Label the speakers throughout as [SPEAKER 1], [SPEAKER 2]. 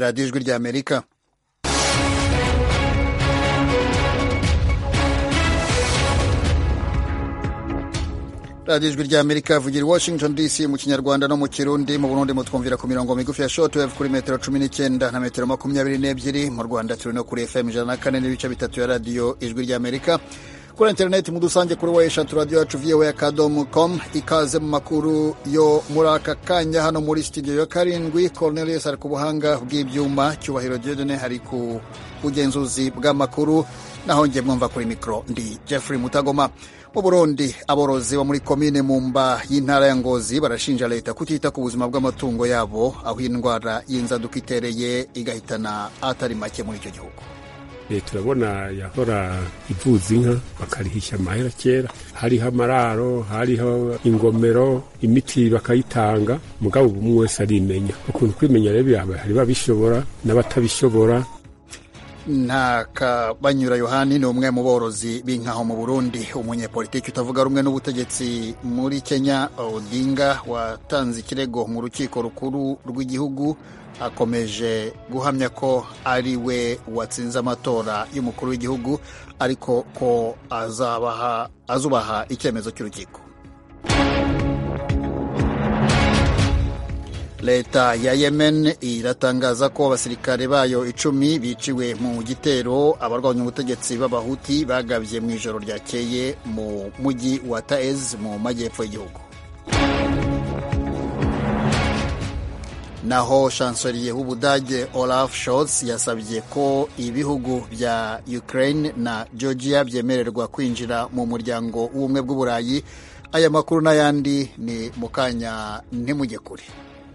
[SPEAKER 1] radiyo ijwi ry'amerika radiyo ijwi ry'amerika vugira i washington dc mu kinyarwanda no mu kirundi mu burundi mutwumvira ku mirongo migufi ya shortwave kuri metero cumi n'icyenda na metero makumyabiri n'ebyiri mu rwanda turi no kuri fm ijana na kane n'ibice bitatu ya radiyo ijwi ry'amerika kuri interineti mudusange kuri wa eshatu radiyo yacu voa akadomo com ikaze mu makuru yo muri aka kanya hano muri studio ya karindwi cornelius ari ku buhanga bw'ibyuma cyubahiro diodone hari ku bugenzuzi bw'amakuru naho njye mwumva kuri mikoro ndi jeffrey mutagoma mu burundi aborozi bo muri komine mumba y'intara ya ngozi barashinja leta kutita ku buzima bw'amatungo yabo aho indwara y'inzaduka itereye igahitana atari make muri icyo gihugu
[SPEAKER 2] turabona yahora ivuza inka bakarihisha amahera kera hariho amararo hariho ingomero imiti bakayitanga mugabo ubu umwe wese arimenya ukuntu kwimenya rero hari babishobora n'abatabishobora
[SPEAKER 1] nta kabanyura yohani ni umwe mu borozi b'inkaho mu burundi umunyepolitiki utavuga rumwe n'ubutegetsi muri kenya odinga watanze ikirego mu rukiko rukuru rw'igihugu akomeje guhamya ko ari we watsinze amatora y'umukuru w'igihugu ariko ko azabaha azubaha icyemezo cy'urukiko leta ya yemen iratangaza ko abasirikare bayo icumi biciwe mu gitero abarwanya ubutegetsi b'abahuti bagabye mu ijoro ryakeye mu mujyi wa taez mu majyepfo y'igihugu naho chancelier w'ubudage olaf scholz yasabye ko ibihugu bya ukraine na georgia byemererwa kwinjira mu muryango w'ubumwe bw'uburayi aya makuru n'ayandi ni mu kanya ntimujye kure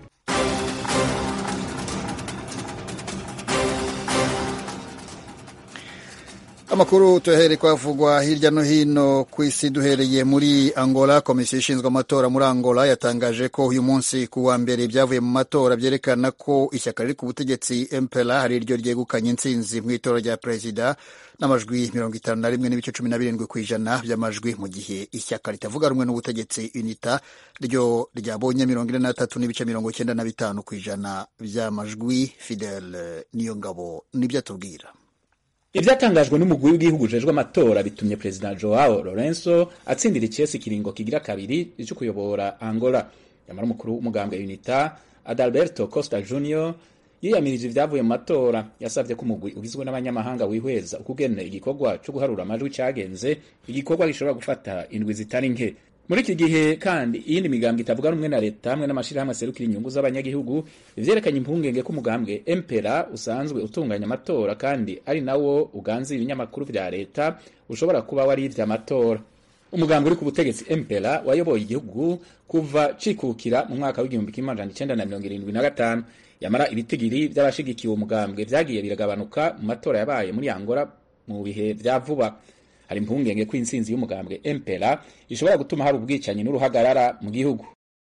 [SPEAKER 1] amakuru tuyahereye kwavugwa hirya no hino ku isi duhereye muri angola komisiyo ishinzwe amatora muri angola yatangaje ko uyu munsi ku wa mbere ibyavuye mu matora byerekana ko ishyaka riri ku butegetsi mpera hari ryo ryegukanye intsinzi mu itora rya perezida n'amajwi mirongo itanu na rimwe n'ibice cumi na birindwi ku ijana by'amajwi mu gihe ishyaka ritavuga rumwe n'ubutegetsi unita ryo ryabonye mirongo ine n'atatu n'ibice mirongo icyenda na bitanu ku ijana by'amajwi fidel niyo ngabo nibyo atubwira
[SPEAKER 3] ibyatangajwe n'umugwi w'igihugu ujejwe amatora bitumye perezida joao lorenzo atsindira ikiyesi kiringo kigira kabiri cyo kuyobora angola nyamara umukuru w'umugambwe unita adalberto costa junior yiyamirije ibyavuye mu matora yasabye ko umugwi ugizwe n'abanyamahanga wihweza ukugene igikorwa cyo guharura amajwi cyagenze igikorwa gishobora gufata indwi zitari nke muri iki gihe kandi iyindi migambwe itavuga rumwe na leta hamwe n'amashyirahamwe aserukira inyungu z'abanyagihugu ivyerekanye impungenge ko umugambwe empera usanzwe utunganya amatora kandi ari nawo uganza ibinyamakuru vya leta ushobora kuba wari ivy'amatora umugambwe uri ku butegetsi empera wayoboye igihugu kuva cikukira mu mwaka w'igihumbi kimwe amajana icenda na mirongo irindwi na gatanu yamara ibitigiri vy'abashigikiye uwo mugambwe vyagiye biragabanuka mu matora yabaye muri angola mu bihe vya vuba hari impungenge ko intsinzi y'umugambwe empera ishobora gutuma hari ubwicanyi n'uruhagarara mu gihugu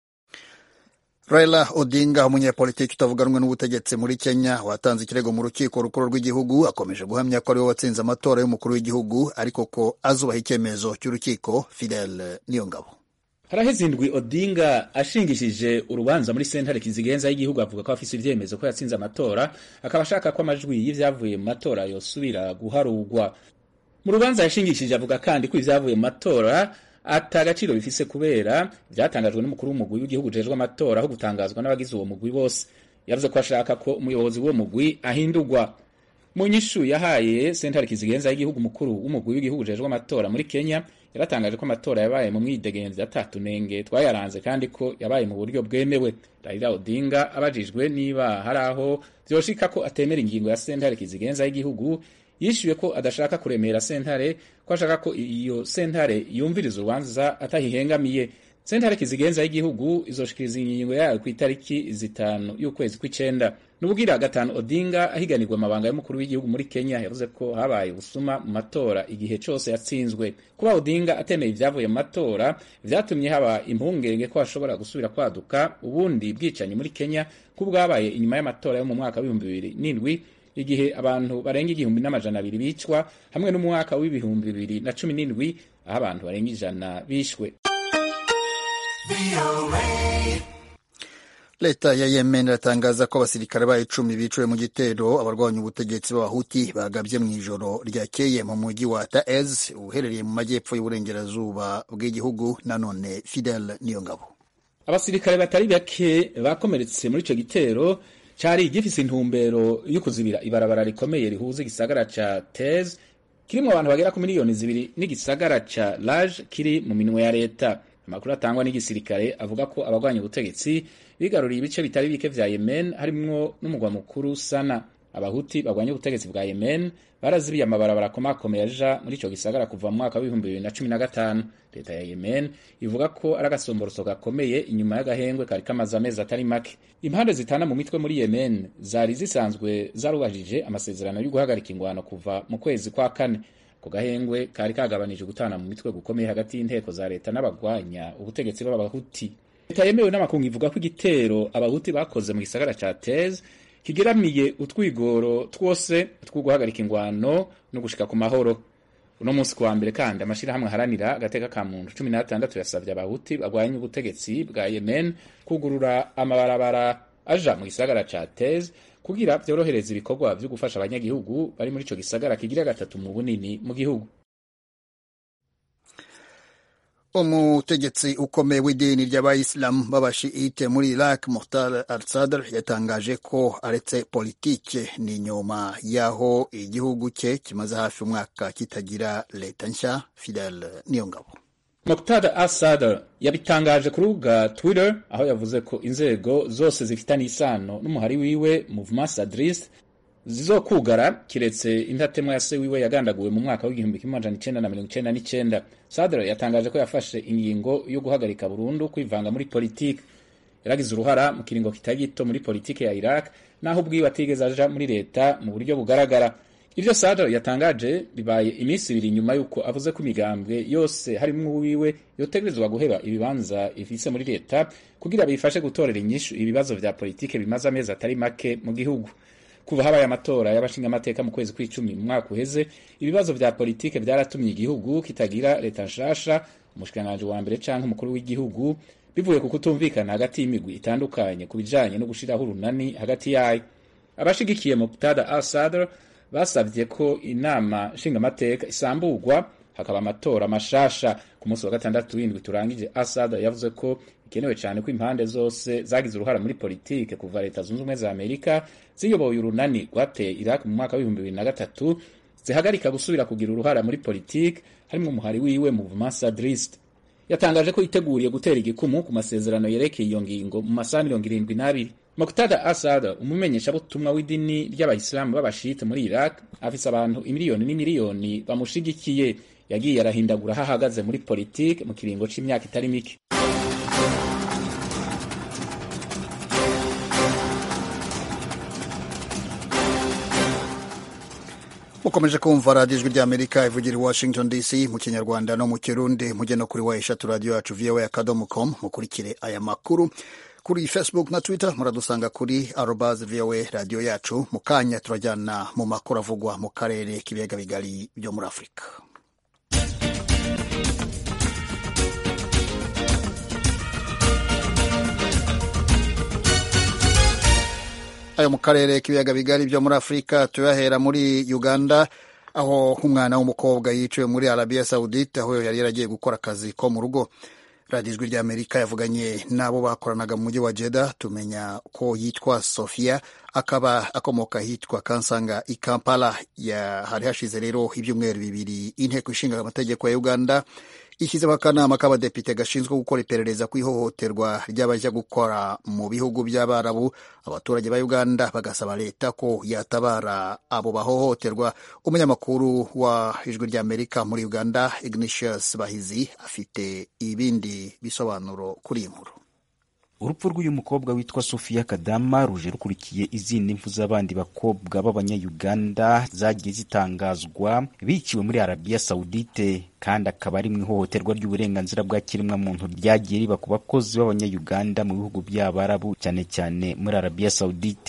[SPEAKER 1] Raila Odinga umunyepolitiki utavuga rumwe n'ubutegetsi muri Kenya watanze ikirego mu rukiko rukuru rw'igihugu akomeje guhamya ko ariwe watsinze amatora y'umukuru w'igihugu ariko ko azubaha icyemezo cy'urukiko Fidel Niyongabo
[SPEAKER 3] haraheze indwi Odinga ashingishije urubanza muri sentare kizigenza y'igihugu avuga ko afise ivyemezo ko yatsinze amatora akaba ashaka ko amajwi y'ivyavuye mu matora yosubira guharurwa mu rubanza yashingishije avuga kandi ko ivyavuye mu matora ata gaciro bifise kubera vyatangajwe n'umukuru w'umugwi w'igihugu ujejwe amatora aho gutangazwa n'abagize uwo mugwi bose yavuze ko ashaka ko umuyobozi w'uwo mugwi ahindurwa mu nyishu yahaye sentare kizigenza y'igihugu mukuru w'umugwi w'igihugu ujejwe amatora muri kenya yaratangaje ko amatora yabaye mu mwidegenzi atatunenge twayaranze kandi ko yabaye mu buryo bwemewe raila odinga abajijwe niba hari aho vyoshika ko atemera ingingo ya sentare kizigenza y'igihugu yishyuye ko adashaka kuremera sentare ko ashaka ko iyo sentare yumviriza urubanza atahihengamiye sentare kizigenza y'igihugu izoshikiriza ingingo yayo ku itariki zitanu y'ukwezi kw'icenda n'ubwira gatanu odinga ahiganirwa amabanga y'umukuru w'igihugu muri kenya yavuze ko habaye ubusuma mu matora igihe cose yatsinzwe kuba odinga atemeye ivyavuye mu matora vyatumye haba impungenge ko hashobora gusubira kwaduka ubundi bwicanyi muri kenya ko bwabaye inyuma y'amatora yo mu mwaka w'ibihumbi bibiri n'indwi igihe abantu barenga igihumbi n'amajana abiri bicwa hamwe n'umwaka w'ibihumbi bibiri na cumi n'indwi aho abantu barenga ijana bishwe
[SPEAKER 1] leta ya yemen iratangaza ko abasirikare bayo icumi biciwe mu gitero abarwanya ubutegetsi b'abahuti bagabye mu ijoro ryakeye mu mujyi wa taez uherereye mu majyepfo y'uburengerazuba bw'igihugu nanone fidel niyongabo
[SPEAKER 3] abasirikare batari bake bakomeretse muri ico gitero cari gifise intumbero yo kuzibira ibarabara rikomeye rihuza igisagara ca tez kirimwo abantu bagera ku miliyoni zibiri n'igisagara ca lage kiri mu minwe ya leta amakuru atangwa n'igisirikare avuga ko abagwanya ubutegetsi bigaruriye ibice bitari bike vya yemen harimwo n'umugwa mukuru sana abahuti bagwanya ubutegetsi bwa yemen barazibiye amabarabara akomakomeye aja muri ico gisagara kuva mu mwaka w'ibihumbi bibiri na cumi na gatanu leta ya yemen ivuga ko ari agasomboroso gakomeye inyuma y'agahengwe kari kamaze amezi atari make impande zitana mu mitwe muri yemen zari zisanzwe zarubahirije amasezerano yo guhagarika ingwano kuva mu kwezi kwa kane ako gahengwe kari kagabanije gutana mu mitwe gukomeye hagati y'inteko za leta n'abagwanya ubutegetsi b'abahuti leta yemewe n'amakungu ivuga ko igitero abahuti bakoze mu gisagara ca tez kigeramiye utwigoro twose two guhagarika ingwano no gushika ku mahoro uno munsi kuwa mbere kandi amashirahamwe aharanira agateka ka muntu cumi n'atandatu yasavye abahuti bagwanya ubutegetsi bwa yemen kugurura amabarabara aja mu gisagara ca tez kugira vyorohereza ibikorwa vyo gufasha abanyagihugu bari muri ico gisagara kigira gatatu mu bunini mu gihugu
[SPEAKER 1] umutegetsi ukomeye w'idini ry'abayisilamu b'abashiite muri iraq muhtar al sadr yatangaje ko aretse politike ni nyuma y'aho igihugu cye kimaze hafi umwaka kitagira leta nshya fidel niyongabo
[SPEAKER 3] Muqtada al-Sadr yabitangaje ku rubuga Twitter aho yavuze ko inzego zose zifitanye isano n'umuhari wiwe Mouvement Sadriste zizokugara kiretse indatemwa ya se wiwe yagandaguwe mu mwaka w'igihumbi kimwe amajana icenda na mirongo icenda n'icenda Sadr yatangaje ko yafashe ingingo yo guhagarika burundu kwivanga muri politiki yaragize uruhara mu kiringo kitari gito muri politiki ya Iraq naho ubwiwe atigeze aja muri leta mu buryo bugaragara ivyo Sadr yatangaje bibaye iminsi ibiri nyuma y'uko avuze ko imigambwe yose harimwo uwiwe yotegerezwa guheba ibibanza ifise muri leta kugira bifashe gutorera inyishu ibibazo vya politike bimaze amezi atari make mu gihugu kuva habaye amatora y'abashingamateka mu kwezi kw'icumi mu mwaka uheze ibibazo vya politike vyaratumye igihugu kitagira leta nshasha umushikiranganji wa mbere canke umukuru w'igihugu bivuye ku kutumvikana hagati y'imigwi itandukanye ku bijanye no gushiraho urunani hagati yayo abashigikiye Muqtada al-Sadr basavye ko inama nshingamateka isamburwa hakaba amatora mashasha ku munsi wa gatandatu w'indwi turangije Assad yavuze ko ikenewe cyane ko impande zose zagize uruhara muri politike kuva leta zunze ubumwe za Amerika ziyoboye urunani rwateye Iraq mu mwaka w'ibihumbi bibiri na gatatu zihagarika gusubira kugira uruhara muri politike harimo umuhari wiwe Mouvement Sadriste yatangaje ko yiteguriye gutera igikumu ku masezerano yerekeye iyo ngingo mu masaha mirongo irindwi n'abiri Muqtada Assad umumenyeshabutumwa w'idini ry'abayisilamu b'abashite muri Iraq afise abantu imiliyoni n'imiliyoni bamushigikiye yagiye arahindagura aho ahagaze muri politike mu kiringo c'imyaka itari mike
[SPEAKER 1] mukomeje kumva radiyo ijwi ry'amerika ivugira i washington dc mu kinyarwanda no mu kirundi mujye no kuri wa eshatu radiyo yacu voa akadomo com mukurikire aya makuru kuri facebook na twitter muradusanga kuri arobas voa radiyo yacu mu kanya turajyana mu makuru avugwa mu karere k'ibiyaga bigari byo muri afurika ayo mu karere k'ibiyaga bigari byo muri afurika tuyahera muri uganda aho umwana w'umukobwa yiciwe muri arabiya sawudite aho yari yaragiye gukora akazi ko mu rugo radiyo ijwi ry'amerika yavuganye n'abo bakoranaga mu mujyi wa jeda tumenya ko yitwa sofia akaba akomoka hitwa kansanga i kampala hari hashize rero ibyumweru bibiri inteko ishinga amategeko ya uganda ishyizeho akanama k'abadepite gashinzwe gukora iperereza ku ihohoterwa ry'abajya gukora mu bihugu by'abarabu abaturage ba uganda bagasaba leta ko yatabara abo bahohoterwa umunyamakuru wa ijwi ry'amerika muri uganda ignatius bahizi afite ibindi bisobanuro kuri iyi nkuru
[SPEAKER 4] urupfu rw'uyu mukobwa witwa Sofia Kadama ruje rukurikiye izindi mfu z'abandi bakobwa b'abanyayuganda zagiye zitangazwa biciwe muri Arabia Saudite kandi akaba ari mu ihohoterwa ry'uburenganzira bwa kiremwamuntu ryagiye riba ku bakozi b'abanyayuganda mu bihugu by'abarabu cyane cyane muri Arabia Saudite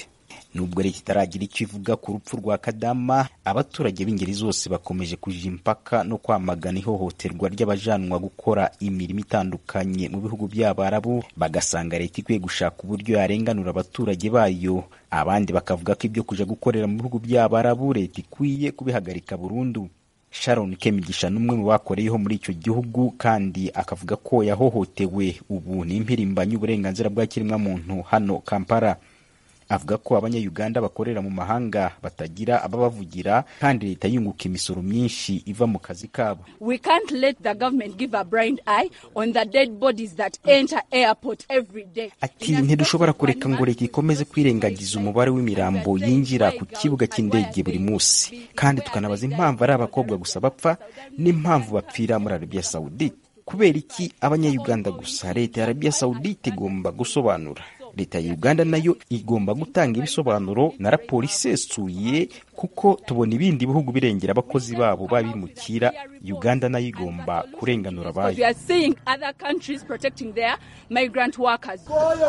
[SPEAKER 4] nubwo leta itaragira icyo ivuga ku rupfu rwa kadama abaturage b'ingeri zose bakomeje kuja impaka no kwamagana ihohoterwa ry'abajanwa gukora imirimo itandukanye mu bihugu by'abarabu bagasanga leta ikwiye gushaka uburyo yarenganura abaturage bayo abandi bakavuga ko ibyo kuja gukorera mu bihugu by'abarabu leta ikwiye kubihagarika burundu sharon kemigisha n'umwe mu bakoreyeho muri icyo gihugu kandi akavuga ko yahohotewe ubu ni impirimbanyi uburenganzira bwa kiremwamuntu hano kampala avuga ko abanyayuganda bakorera mu mahanga batagira ababavugira kandi leta yunguka imisoro myinshi iva mu kazi kabo
[SPEAKER 5] We can't let the government give a blind eye on the dead bodies that enter airport every day.
[SPEAKER 4] ati ntidushobora kureka ngo leta ikomeze kwirengagiza umubare w'imirambo yinjira ku kibuga cy'indege buri munsi kandi tukanabaza impamvu ari abakobwa gusa bapfa n'impamvu bapfira muri arabiya sawudite kubera iki abanyayuganda gusa leta ya arabiya sawudite igomba gusobanura leta ya uganda nayo igomba gutanga ibisobanuro na raporo isesuye kuko tubona ibindi bihugu birengera abakozi babo babimukira uganda nayo igomba kurenganura
[SPEAKER 5] Because we
[SPEAKER 4] abayo
[SPEAKER 5] are seeing other countries protecting their migrant workers.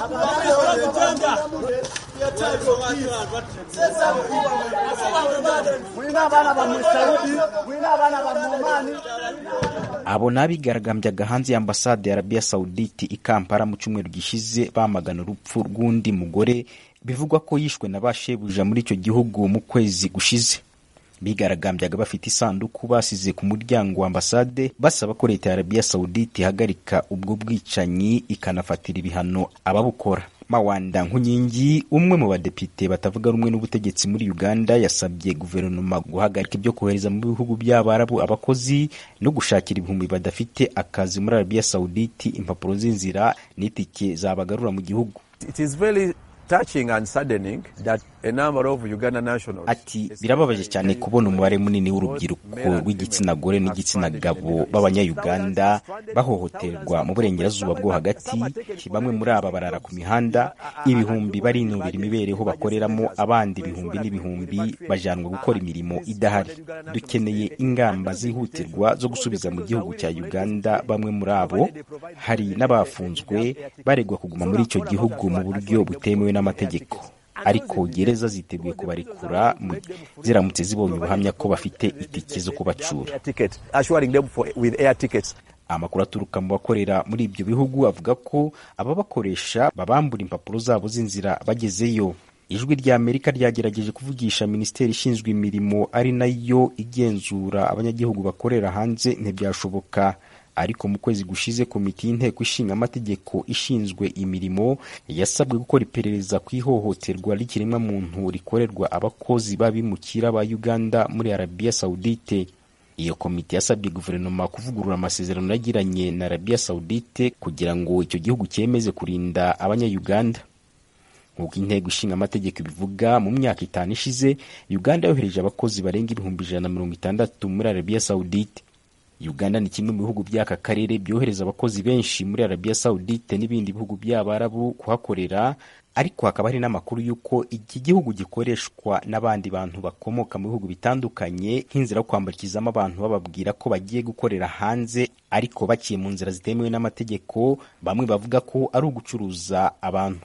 [SPEAKER 4] abo ni abigaragambyaga hanze y'ambasade ya arabiya sawudite i kampala mu cyumweru gishize bamagana urupfu rw'undi mugore bivugwa ko yishwe na ba shebuja muri icyo gihugu mu kwezi gushize bigaragambyaga bafite isanduku basize ku muryango wa ambasade basaba ko leta ya arabiya sawudite ihagarika ubwo bwicanyi ikanafatira ibihano ababukora mawanda nkunkingi umwe mu badepite batavuga rumwe n'ubutegetsi muri uganda yasabye guverinoma guhagarika ibyo kohereza mu bihugu by'abarabu abakozi no gushakira ibihumbi badafite akazi muri arabiya sawuditi impapuro z'inzira n'itike zabagarura mu gihugu
[SPEAKER 6] It is very touching and saddening that a number of Uganda nationals
[SPEAKER 4] ati birababaje cyane kubona umubare munini w'urubyiruko rw'igitsina gore n'igitsina gabo b'abanyayuganda bahohoterwa mu burengerazuba bwo hagati bamwe muri aba barara ku mihanda ibihumbi barinubira imibereho bakoreramo abandi ibihumbi n'ibihumbi bajanwa gukora imirimo idahari dukeneye ingamba zihutirwa zo gusubiza mu gihugu cya uganda bamwe muri abo hari n'abafunzwe baregwa kuguma muri icyo gihugu mu buryo butemewe n'amategeko ariko gereza ziteguye kubarekura mu- ziramutse zibonye ubuhamya ko bafite itike zo kubacura
[SPEAKER 6] air ticket, assuring them for, with air tickets.
[SPEAKER 4] amakuru aturuka mu bakorera muri ibyo bihugu avuga ko ababakoresha babambura impapuro zabo z'inzira bagezeyo ijwi rya amerika ryagerageje kuvugisha minisiteri ishinzwe imirimo ari nayo igenzura abanyagihugu bakorera hanze ntibyashoboka ariko mu kwezi gushize komite y'inteko ishinga amategeko ishinzwe imirimo yasabwe gukora iperereza ku ihohoterwa ry'ikiremwamuntu rikorerwa abakozi b'abimukira ba uganda muri arabiya sawudite iyo komite yasabye guverinoma kuvugurura amasezerano yagiranye na arabiya sawudite kugira ngo icyo gihugu cyemeze kurinda abanyayuganda nk'uko intego ishinga amategeko ibivuga mu myaka itanu ishize uganda yohereje abakozi barenga ibihumbi ijana na mirongo itandatu muri arabiya sawudite uganda ni kimwe mu bihugu by'aka karere byohereza abakozi benshi muri arabiya sawudite n'ibindi bihugu by'abarabu kuhakorera ariko hakaba hari n'amakuru y'uko iki gihugu gikoreshwa n'abandi bantu bakomoka mu bihugu bitandukanye nk'inzira yo kwambukizamo abantu bababwira ko bagiye gukorera hanze ariko baciye mu nzira zitemewe n'amategeko bamwe bavuga ko ari ugucuruza abantu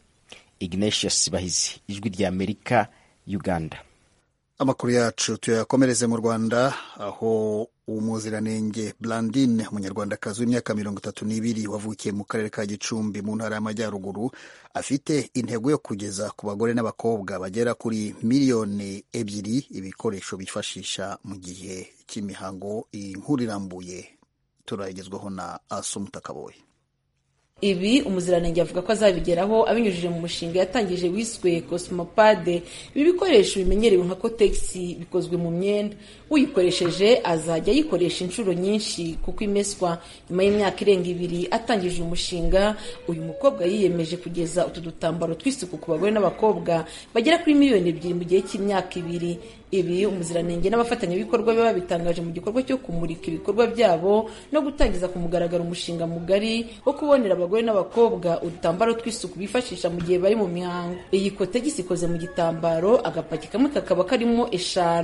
[SPEAKER 4] ignatius bahizi ijwi rya amerika uganda
[SPEAKER 1] amakuru yacu tuyakomereze mu rwanda aho umuziranenge blandine umunyarwandakazi w'imyaka mirongo itatu n'ibiri wavukiye mu karere ka gicumbi mu ntara y'amajyaruguru afite intego yo kugeza ku bagore n'abakobwa bagera kuri miliyoni ebyiri ibikoresho bifashisha mu gihe cy'imihango iyi nkuru irambuye turayigezwaho na asumuta kaboye
[SPEAKER 7] ibi umuziranenge avuga ko azabigeraho abinyujije mu mushinga yatangije wiswe cosmopade ibi bikoresho bimenyerewe nka kotegisi bikozwe mu myenda uyikoresheje azajya ayikoresha inshuro nyinshi kuko imeswa nyuma y'imyaka irenga ibiri atangije uyu mushinga uyu mukobwa yiyemeje kugeza utu dutambaro tw'isuku ku bagore n'abakobwa bagera kuri miliyoni ebyiri mu gihe cy'imyaka ibiri ibi umuziranenge n'abafatanyabikorwa be babitangaje mu gikorwa cyo kumurika ibikorwa byabo no gutangiza ku mugaragaro umushinga mugari wo kubonera abagore n'abakobwa udutambaro tw'isuku bifashisha mu gihe bari mu mihango iyi kotegisi ikoze mu gitambaro agapaki kamwe kakaba karimo eshanu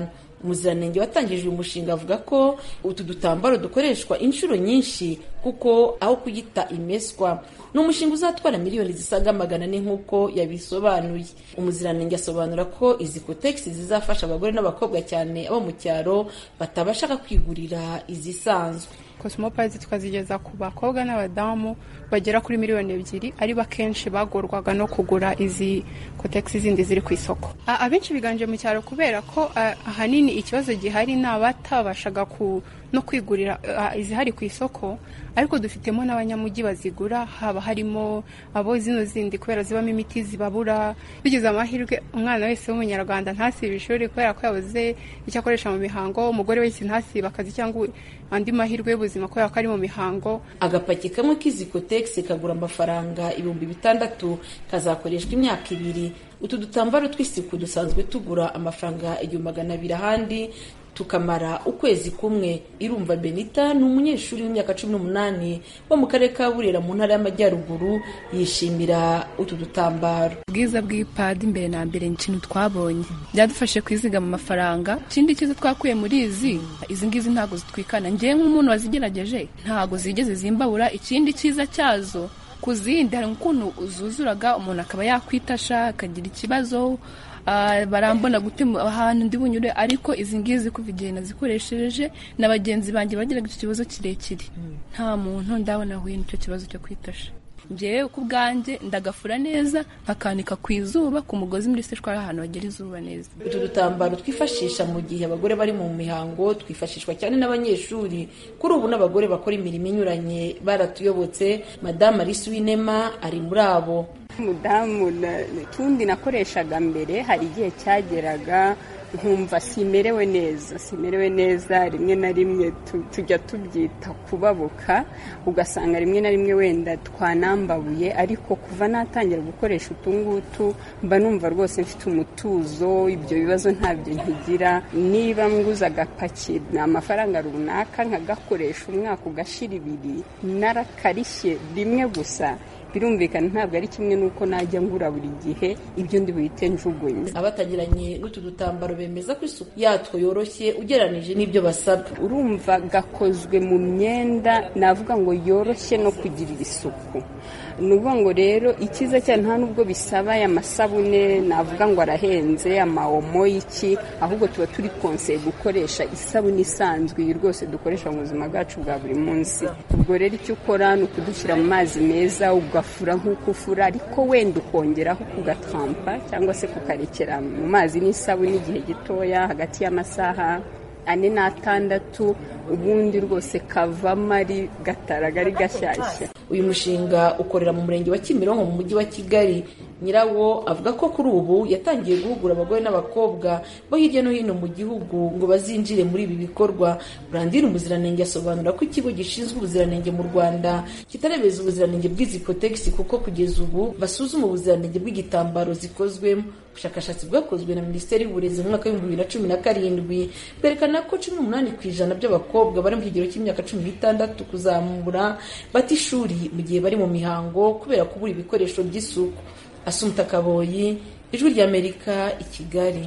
[SPEAKER 7] umuziranenge watangije uyu mushinga avuga ko utu dutambaro dukoreshwa inshuro nyinshi kuko aho kuyita imeswa ni umushinga uzatwara miliyoni zisaga magana ane nk'uko yabisobanuye umuziranenge asobanura ko izi kotegisi zizafasha abagore n'abakobwa cyane abo mu cyaro batabashaga kwigurira izisanzwe
[SPEAKER 8] cosmopolitan tukazigeza ku bakobwa n'abadamu bagera kuri miliyoni ebyiri ari bakenshi bagorwaga no kugura izi kotegisi zindi ziri ku isoko abenshi biganje mu cyaro kubera ko ahanini ikibazo gihari ni abatabashaga no kwigurira izihari ku isoko ariko dufitemo n'abanyamujyi bazigura haba harimo abo zino zindi kubera zibamo imiti zibabura bigize amahirwe umwana wese w'umunyarwanda ntasibe ishuri kubera ko yabuze icyo akoresha mu mihango umugore wese ntasibe akazi cyangwa andi mahirwe y'ubuzima kubera ko ari mu mihango
[SPEAKER 7] agapaki kamwe k'izi kotegisi kagura amafaranga ibihumbi bitandatu kazakoreshwa imyaka ibiri utu dutambaro tw'isuku dusanzwe tugura amafaranga igihumbi magana abiri ahandi tukamara ukwezi kumwe irumva benita ni umunyeshuri w'imyaka cumi n'umunani wo mu karere ka burera mu ntara y'amajyaruguru yishimira utu dutambaro
[SPEAKER 9] ubwiza bw'ipadi mbere na mbere ni ikintu twabonye byadufashe kwizigama amafaranga ikindi cyiza twakuye muri izi izi ngizi ntabwo zitwikana ngewe nk'umuntu wazigerageje ntabwo zigeze zimbabura ikindi cyiza cyazo ku zindi hari ukuntu zuzuraga umuntu akaba yakwitasha akagira ikibazo barambona gutema ahantu ndi bunyure ariko izi ngizi kuva igihe nazikoresheje na bagenzi banjye bagiraga icyo kibazo kirekire nta muntu ndabona ahuye n'icyo kibazo cyo kwitasha ngewe ku bwanjye ndagafura neza nkakanika ku izuba ku mugozi muri seshwari ahantu hagera izuba neza
[SPEAKER 7] utu dutambaro twifashisha mu gihe abagore bari mu mihango twifashishwa cyane n'abanyeshuri kuri ubu n'abagore bakora imirimo inyuranye baratuyobotse madamu alice w'inema ari muri abo
[SPEAKER 10] umudamu tundi nakoreshaga mbere hari igihe cyageraga nkumva simerewe neza simerewe neza rimwe na rimwe tujya tubyita kubabuka ugasanga rimwe na rimwe wenda twanambabuye ariko kuva natangira gukoresha utu ngutu mba numva rwose mfite umutuzo ibyo bibazo ntabyo nkigira niba nguze agapaki ni amafaranga runaka nkagakoresha umwaka ugashira ibiri narakarishye rimwe gusa birumvikana ntabwo ari kimwe n'uko najya ngura buri gihe ibyo ndi buhite njugunye
[SPEAKER 7] abatagiranye n'utu dutambaro bemeza ko isuku yatwo yoroshye ugereranije n'ibyo basabwa
[SPEAKER 10] urumva gakozwe mu myenda navuga ngo yoroshye no kugirira isuku ni ukuvuga ngo rero icyiza cyane nta nubwo bisaba aya masabune navuga ngo arahenze amawomo y'iki ahubwo tuba turi konseye gukoresha isabune isanzwe iyi rwose dukoresha mu buzima bwacu bwa buri munsi ubwo rero icyo ukora ni ukudushyira mu mazi meza ugafura nk'uko ufura ariko wenda ukongeraho kugatrampa cyangwa se kukarekera mu mazi n'isabune igihe gitoya hagati y'amasaha ane n'atandatu ubundi rwose kavamo ari gataraga ari gashyashya
[SPEAKER 7] uyu mushinga ukorera mu murenge wa kimironko mu mujyi wa kigali nyirawo avuga ko kuri ubu yatangiye guhugura abagore n'abakobwa bo hirya no hino mu gihugu ngo bazinjire muri ibi bikorwa burandine umuziranenge asobanura ko ikigo gishinzwe ubuziranenge mu rwanda kitarebeza ubuziranenge bw'izi kotegisi kuko kugeza ubu basuzuma ubuziranenge bw'igitambaro zikozwemo ubushakashatsi bwakozwe na minisiteri y'uburezi mu mwaka w'ibihumbi bibiri na cumi na karindwi bwerekana ko cumi n'umunani ku ijana by'abakobwa bari mu kigero cy'imyaka cumi n'itandatu kuzamura bata ishuri mu gihe bari mu mihango kubera kubura ibikoresho by'isuku asumta kaboyi ijwi ry'amerika i kigali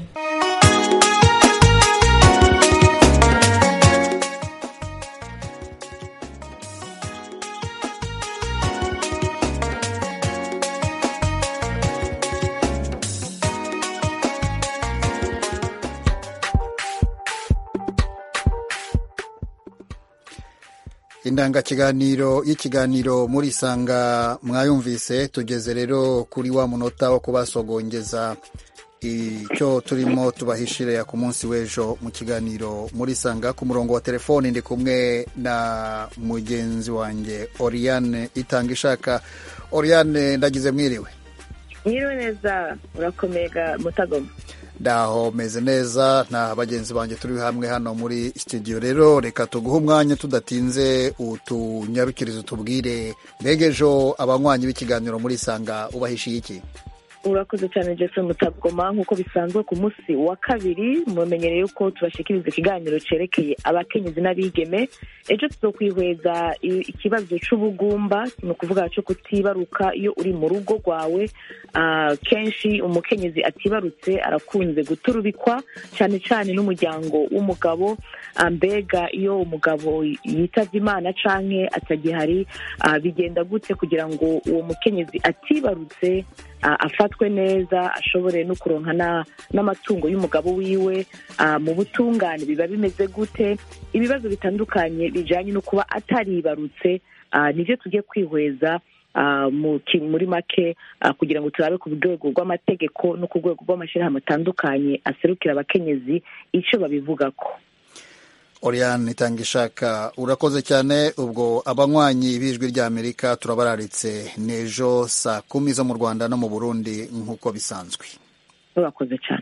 [SPEAKER 1] indangakiganiro y'ikiganiro muri sanga mwayumvise tugeze rero kuri wa munota wo kubasogongeza icyo turimo tubahishire ku munsi w'ejo mu kiganiro muri sanga ku murongo wa telefoni ndi kumwe na mugenzi wanjye Oriane itanga ishaka Oriane ndagize mwiriwe
[SPEAKER 11] mwiriwe neza urakomega mutagoma
[SPEAKER 1] ndaho meze neza nta bagenzi banjye turi hamwe hano muri studio rero reka tuguhe umwanya tudatinze utunyarukirizo tubwire mbega ejo abanywanyi b'ikiganiro muri sanga ubahishiye iki
[SPEAKER 11] urakoze cyane Jeffrey Mutagoma nk'uko bisanzwe ku munsi wa kabiri mumenyereye yuko tubashikiriza ikiganiro cerekeye abakenyezi n'abigeme ejo tuzokwihweza i- ikibazo c'ubugumba ni ukuvuga co kutibaruka iyo uri mu rugo rwawe Ah, kenshi umukenyezi atibarutse arakunze guturubikwa cyane cyane n'umuryango w'umugabo Ah, mbega iyo umugabo yitavye imana canke atagihari ah, bigenda gute kugira ngo uwo mukenyezi atibarutse ah, afatwe neza ashobore no kuronka na- n'amatungo y'umugabo wiwe ah, mu butungane biba bimeze gute ibibazo bitandukanye bijanye no kuba ataribarutse ah, nivyo tugiye kwihweza ah, mu ki- muri make ah, kugira ngo turabe ku rwego rw'amategeko no ku rwego rw'amashyirahamwe atandukanye aserukira abakenyezi icyo babivugako
[SPEAKER 1] Oriane Itangishaka urakoze cyane ubwo abanywanyi b'ijwi ry'Amerika turabararitse n'ejo saa kumi zo mu Rwanda no mu Burundi nk'uko bisanzwe
[SPEAKER 11] urakoze cyane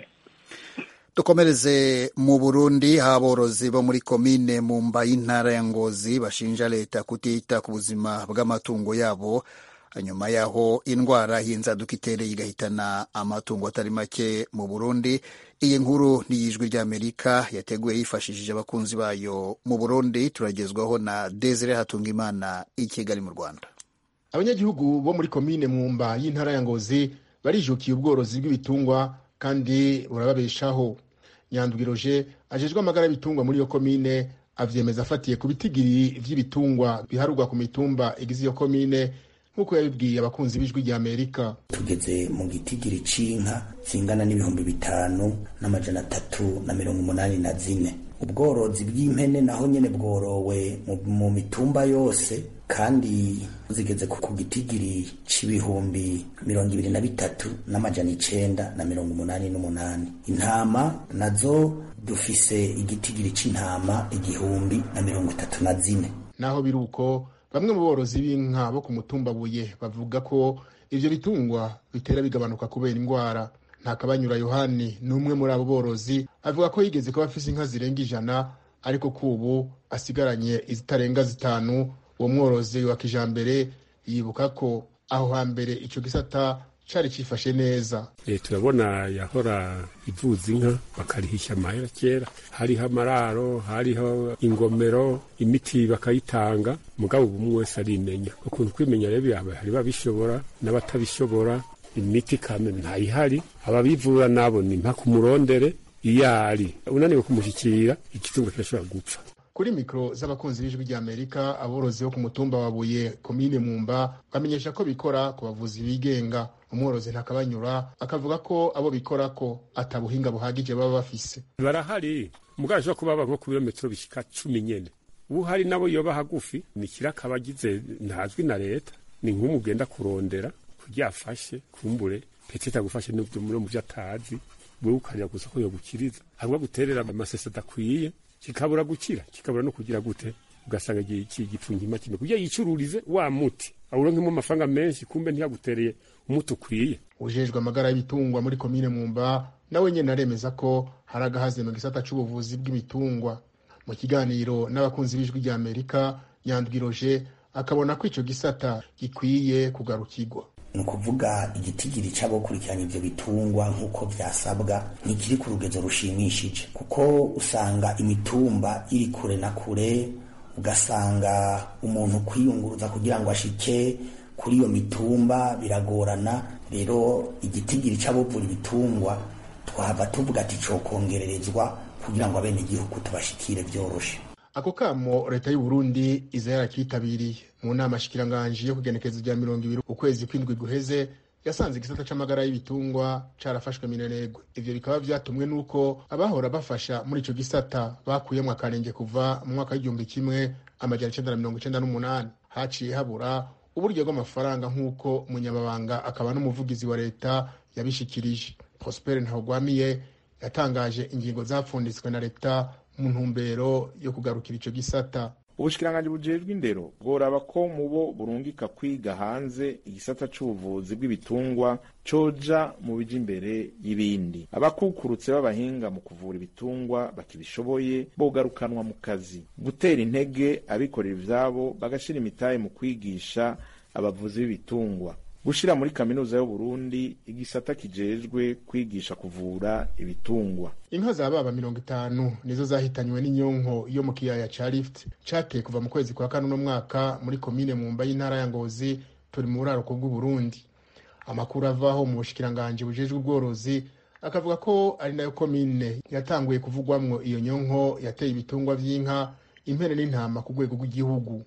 [SPEAKER 1] dukomereze mu Burundi aho aborozi bo muri komine Mumba y'intara ya Ngozi bashinja leta kutita ku buzima bw'amatungo yabo nyuma y'aho indwara y'inzaduka itereye igahitana amatungo atari make mu Burundi iyi nkuru ni iy'ijwi ry'Amerika yateguye yifashishije abakunzi bayo mu Burundi turagezwaho na Desire Hatungimana i Kigali mu Rwanda
[SPEAKER 12] abanyagihugu bo muri komine mwumba y'intara ya ngozi barijukiye ubworozi bw'ibitungwa kandi burababeshaho nyandwiroje ajejwe amagara y'ibitungwa muri iyo komine avyemeza afatiye ku bitigiri vy'ibitungwa biharurwa ku mitumba igize iyo komine nk'uko yabibwiye abakunzi b'ijwi rya amerika
[SPEAKER 13] tugeze mu gitigiri c'inka zingana n'ibihumbi bitanu n'amajana atatu na mirongo umunani na zine ubworozi bw'impene naho nyene bworowe mu, mu mitumba yose kandi zigeze ku gitigiri c'ibihumbi mirongo ibiri na bitatu n'amajana icenda na mirongo umunani n'umunani intama nazo dufise igitigiri c'intama igihumbi na mirongo itatu na zine
[SPEAKER 12] naho biri uko bamwe mu borozi b'inka bo ku mutumba buye bavuga ko ivyo bitungwa bitera bigabanuka kubera indwara ntakabanyura yohani ni umwe muri abo borozi avuga ko yigeze kuba afise inka zirenga ijana ariko kubu asigaranye izitarenga zitanu uwo mworozi wa kijambere yibuka ko aho hambere ico gisata cari cifashe neza
[SPEAKER 2] e, turabona yahora ivuza inka bakarihisha amahera kera hariho amararo hariho ingomero imiti bakayitanga mugabo ubu wese arimenya ukuntu kwimenya rero hari babishobora n'abatabishobora imiti kame ntayihari ababivura nabo ni mpaka umurondere iyo ari unaniwe kumushyikira igitungo kirashobora gupfa
[SPEAKER 12] kuri mikoro z'abakunzi b'ijwi rya amerika aborozi bo ku mutumba wa buye komine mwumba bamenyesha ko bikora ku bavuzi bigenga umworozi ntakabanyura akavuga ko abo bikora ko atabuhinga buhagije baba bafise
[SPEAKER 2] barahari mugabo ashobora kuba baba nko ku birometero bishika cumi nyene ubu hari nabo yoba hagufi ni kiraka abagize ntazwi na leta ni nk'umu ugenda kurondera kugira afashe kumbure petete agufashe n'ibyo mu byo atazi wewe ukarira gusa ko yogukiriza hanyuma guterera amasese adakwiye kikabura gukira kikabura no kugira gute ugasanga igipfunyima kimwe kugira yicururize wa muti awuronkemo amafaranga menshi kumbe ntiyagutereye umuti ukwiye
[SPEAKER 12] ujejwe amagara y'ibitungwa muri komine mwumba nawe nyene aremeza ko hari agahaze mu gisata c'ubuvuzi bw'ibitungwa mu kiganiro n'abakunzi b'ijwi rya amerika nyandwiroje akabona ko ico gisata gikwiye kugarukirwa
[SPEAKER 13] ni ukuvuga igitigiri c'abokurikiranya ivyo bitungwa nk'uko vyasabwa ntikiri ku rugezo rushimishije kuko usanga imitumba iri kure na kure ugasanga umuntu kwiyunguruza kugira ngo ashike kuri iyo mitumba biragorana rero igitigiri c'abovura ibitungwa twahava tuvuga ati cokongererezwa kugira ngo abenegihugu tubashikire vyoroshe
[SPEAKER 12] ako kamo leta y'u Burundi iza yarakitabiriye mu nama shikiranganji yo kugenekereza rya mirongo ibiri ukwezi kw'indwi guheze yasanze igisata c'amagara y'ibitungwa carafashwe minenegwe ivyo bikaba vyatumwe n'uko abahora bafasha muri ico gisata bakuyemwo akarenge kuva mu mwaka w'igihumbi kimwe amajana icenda na mirongo icenda n'umunani haciye habura uburyo bw'amafaranga nk'uko umunyamabanga akaba n'umuvugizi wa leta yabishikirije prosper ntawugwamiye yatangaje ingingo zapfunditswe na leta mu ntumbero yo kugarukira ico gisata
[SPEAKER 14] ubushikiranganji bujejwe indero bworaba ko mubo burungika kwiga hanze igisata c'ubuvuzi bw'ibitungwa coja mu bija imbere y'ibindi abakukurutse b'abahinga mu kuvura ibitungwa bakibishoboye bogarukanwa mu kazi gutera intege abikorera ivyabo bagashira imitahe mu kwigisha abavuzi b'ibitungwa gushira muri kaminuza y'uburundi igisata kijejwe kwigisha kuvura ibitungwa
[SPEAKER 12] inka za baba mirongo itanu nizo zahitanywe n'inyonko yo mu kiyaya ca lift cateye kuva mu kwezi kwa kane uno mwaka muri komine mumba y'intara ya ngozi turi mu buraruko bw'uburundi amakuru avaho mu bushikiranganji bujejwe ubworozi akavuga ko ari nayo komine yatanguye kuvugwamwo iyo nyonko yateye ibitungwa vy'inka impene n'intama ku rwego rw'igihugu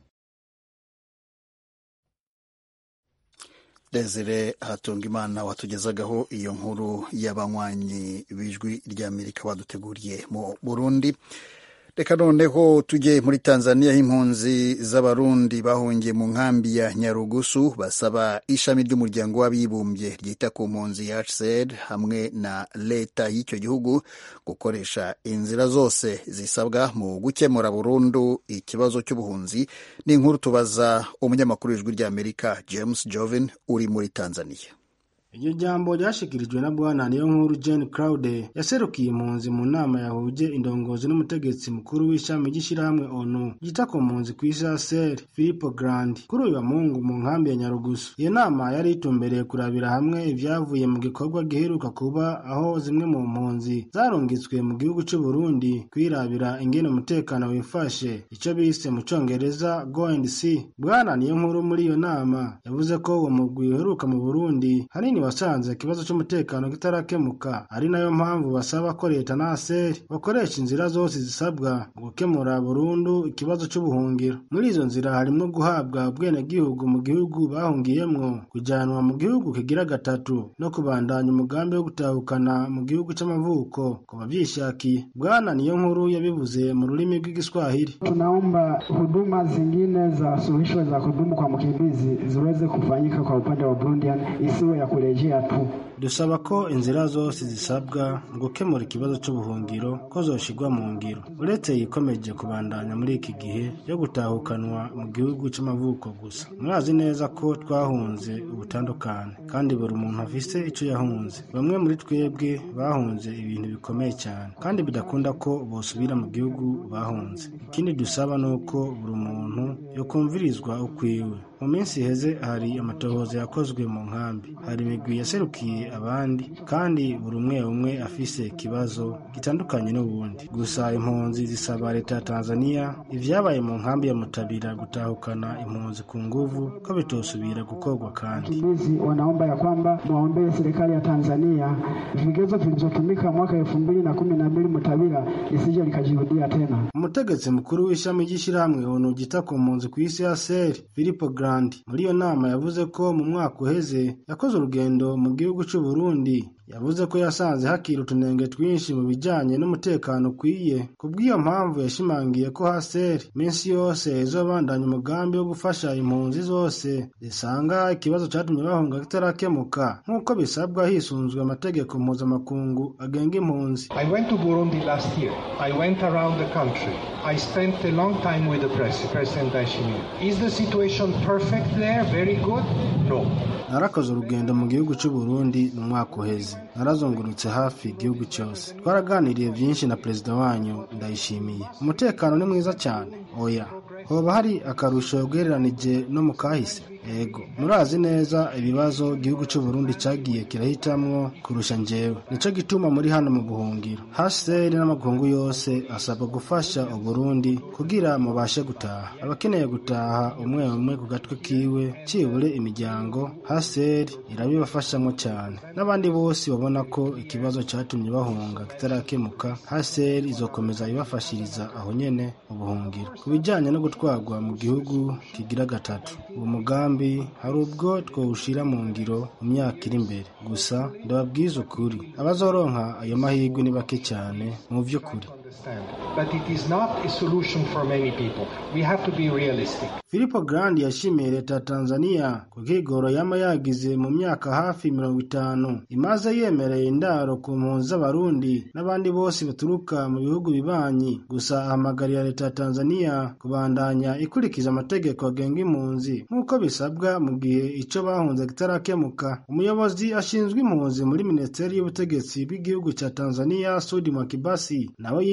[SPEAKER 1] desire hatungimana watugezagaho iyo nkuru y'abanywanyi b'ijwi ry'amerika baduteguriye mu burundi reka noneho tujye muri tanzania aho impunzi z'abarundi bahungiye mu nkambi ya nyarugusu basaba ishami ry'umuryango w'abibumbye ryita ku mpunzi ya hcr hamwe na leta y'icyo gihugu gukoresha inzira zose zisabwa mu gukemura burundu ikibazo cy'ubuhunzi ni inkuru tubaza umunyamakuru w'ijwi ry'amerika james joven uri muri tanzania
[SPEAKER 15] iryo jambo ryashikirijwe na bwana niyo nkuru Jane Claude yaserukiye impunzi mu nama yahuje indongozi n'umutegetsi mukuru w'ishami ry'ishyirahamwe ONU ryita ku mpunzi ku isi ASER Filippo Grandi kuri uyu wa Mungu mu nkambi ya Nyarugusu iyo nama yari itumbereye kurabira hamwe ibyavuye mu gikorwa giheruka kuba aho zimwe mu mpunzi zarungitswe mu gihugu cy'u Burundi kwirabira ingene umutekano wifashe icyo bise mu congereza go and see bwana niyo nkuru muri iyo nama yavuze ko uwo mugwi uheruka mu Burundi hanini wasanze ikibazo cy'umutekano kitarakemuka ari nayo mpamvu basaba ko leta na aseri bakoresha inzira zose zisabwa mu gukemura burundu ikibazo cy'ubuhungiro muri izo nzira harimo guhabwa ubwenegihugu mu gihugu bahungiyemwo kujyanwa mu gihugu kigira gatatu no kubandanya umugambi wo gutahukana mu gihugu cy'amavuko ku babyishakiye bwana niyo nkuru yabivuze mu rurimi rw'igiswahili
[SPEAKER 16] tunaomba huduma zingine za suluhisho za kudumu kwa mkimbizi ziweze kufanyika kwa upande wa Burundian isiwe ya kurejea tu.
[SPEAKER 15] dusaba ko inzira zose zisabwa mu gukemura ikibazo cy'ubuhungiro ko zoshigwa mu ngiro uretse yikomeje kubandanya muri iki gihe yo gutahukanwa mu gihugu cy'amavuko gusa murazi neza ko twahunze ubutandukane kandi buri muntu afise icyo yahunze bamwe muri twebwe bahunze ibintu bikomeye cyane kandi bidakunda ko bosubira mu gihugu bahunze ikindi dusaba ni uko buri muntu yokumvirizwa ukwiwe mu minsi iheze hari amatohoza yakozwe mu nkambi hari imigwi yaserukiye abandi kandi buri umwe umwe afise ikibazo gitandukanye n'ubundi gusa impunzi zisaba leta ya tanzania ibyabaye mu nkambi ya mutabira gutahukana impunzi ku nguvu ko bitosubira gukorwa kandi
[SPEAKER 16] Wakimbizi wanaomba ya kwamba mwaombee serikali ya Tanzania vigezo vilivyotumika mwaka elfu mbili na kumi na mbili Mutabira lisije likajirudia tena.
[SPEAKER 15] umutegetsi mukuru w'ishami ry'ishyirahamwe onu ryita ku mpunzi ku isi ya seri filipo grandi muri iyo nama yavuze ko mu mwaka uheze yakoze urugendo mu gihugu cy'u Burundi yavuze ko yasanze hakiri utunenge twinshi mu bijyanye n'umutekano ukwiye ku bw'iyo mpamvu yashimangiye ko haseri iminsi yose izobandanya umugambi wo gufasha impunzi zose zisanga ikibazo cyatumye bahunga kitarakemuka nk'uko bisabwa hisunzwe amategeko mpuzamakungu agenga impunzi
[SPEAKER 17] I went to Burundi last year. I went around the country. I spent a long time with the pres President Ndayishimiye. Is the situation perfect there? Very good? No.
[SPEAKER 15] narakoze urugendo mu gihugu cy'u Burundi mu mwaka uheze narazungurutse hafi igihugu cyose twaraganiriye byinshi na perezida wanyu ndayishimiye umutekano ni mwiza cyane oya hoba hari akarusho ugereranije no mu kahise ego murazi neza ibibazo igihugu cy'u Burundi cyagiye kirahitamwo kurusha njyewe nicyo gituma muri hano mu buhungiro haseri n'amakungu yose asabwa gufasha uburundi kugira mubashe gutaha abakeneye gutaha umwe umwe ku gatwe kiwe cibure imiryango haseri irabibafashamo cyane n'abandi bose babona ko ikibazo cyatumye bahunga kitarakemuka haseri izokomeza ibafashiriza aho nyene mu buhungiro ku bijyanye no gutwarwa mu gihugu kigira gatatu uwo mugambi hari ubwo twawushira mu ngiro mu myaka iri imbere gusa ndababwiza ukuri abazoronka ayo mahirwe ni bake cyane mu by'ukuri
[SPEAKER 17] But it is not a solution for many people. We have to be realistic.
[SPEAKER 15] Filipo Grandi yashimiye leta ya Tanzania ku kigoro yama yagize mu myaka hafi mirongo itanu imaze yemereye indaro ku mpunzi z'abarundi n'abandi bose baturuka mu bihugu bibanyi gusa ahamagarira leta ya Tanzania kubandanya ikurikiza amategeko agenga impunzi nk'uko bisabwa mu gihe ico bahunze kitarakemuka umuyobozi ashinzwe impunzi muri minisiteri y'ubutegetsi bw'igihugu cya Tanzania Sudi Mwakibasi nawe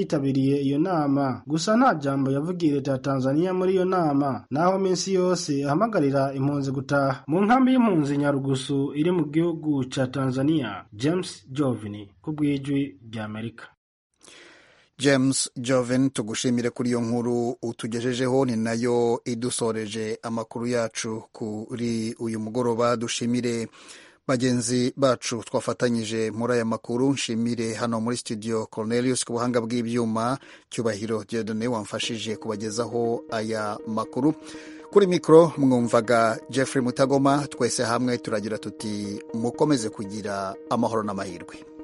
[SPEAKER 15] yitabiriye iyo nama gusa nta jambo yavugiye leta ya tanzania muri iyo nama naho minsi yose ahamagarira impunzi gutaha mu nkambi y'impunzi nyarugusu iri mu gihugu ca tanzania james jovini ku bw'ijwi ry'amerika
[SPEAKER 1] james joven tugushimire kuri iyo nkuru utugejejeho ni nayo idusoreje amakuru yacu kuri uyu mugoroba dushimire bagenzi bacu twafatanyije muri aya makuru nshimire hano muri studio cornelius ku buhanga bw'ibyuma cyubahiro diodone wamfashije kubagezaho aya makuru kuri mikoro mwumvaga jeffrey mutagoma twese hamwe turagira tuti mukomeze kugira amahoro n'amahirwe